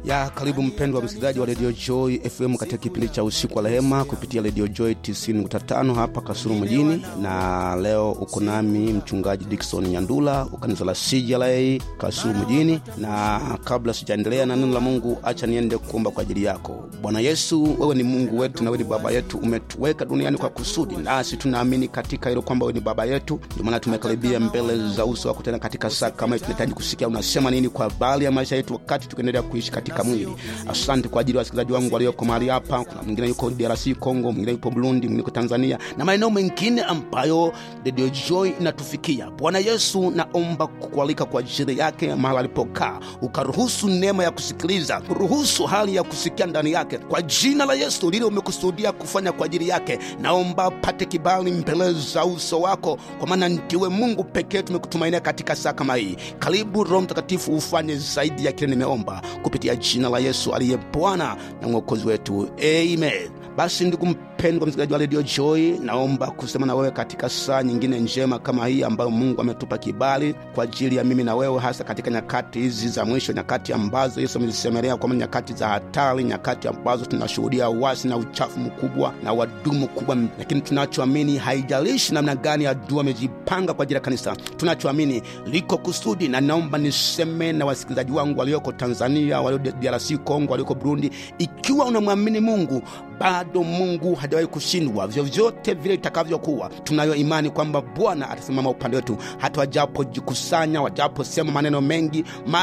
ya karibu mpendwa msikilizaji wa Radio Joy FM katika kipindi cha usiku wa rehema kupitia Radio Joy 90.5 hapa Kasulu mjini, na leo uko nami mchungaji Dickson Nyandula wa kanisa la CJLA Kasulu mjini. Na kabla sijaendelea na neno la Mungu, acha niende kuomba kwa ajili yako. Bwana Yesu, wewe ni Mungu wetu na wewe ni baba yetu, umetuweka duniani kwa kusudi, nasi tunaamini katika hilo kwamba wewe ni baba yetu. Ndio maana tumekaribia mbele za uso wako tena katika saa kama hii. Tunahitaji kusikia unasema nini kwa habari ya maisha yetu wakati tukiendelea kuishi katika mwili. Asante kwa ajili ya wasikilizaji wangu walioko mahali hapa. Kuna mwingine yuko DRC Congo, mwingine yupo Burundi, mwingine yuko Tanzania na maeneo mengine ambayo Radio Joy inatufikia. Bwana Yesu, naomba kukualika kwa ajili yake mahali alipokaa, ukaruhusu neema ya kusikiliza, ruhusu hali ya kusikia ndani yake, kwa jina la Yesu. Lile umekusudia kufanya kwa ajili yake, naomba pate kibali mbele za uso wako, kwa maana ndiwe Mungu pekee tumekutumainia katika saa kama hii. Karibu Roho Mtakatifu, ufanye zaidi ya kile nimeomba kupitia jina la Yesu aliye Bwana na mwokozi wetu, amen. Basi ndugu mpendwa msikilizaji wa Radio Joy, naomba kusema na wewe katika saa nyingine njema kama hii ambayo Mungu ametupa kibali kwa ajili ya mimi na wewe, hasa katika nyakati hizi za mwisho, nyakati ambazo Yesu amezisemelea kwamba nyakati za hatari, nyakati ambazo tunashuhudia wasi na uchafu mkubwa na wadumu kubwa. Lakini tunachoamini, haijalishi namna gani adui amejipanga kwa ajili ya kanisa, tunachoamini liko kusudi, na naomba niseme na wasikilizaji wangu walioko Tanzania, walio DRC Congo, walioko Burundi, ikiwa unamwamini Mungu bado Mungu hajawahi kushindwa. Vyovyote vile itakavyokuwa, tunayo imani kwamba Bwana atasimama upande wetu, hata wajapojikusanya, wajaposema maneno mengi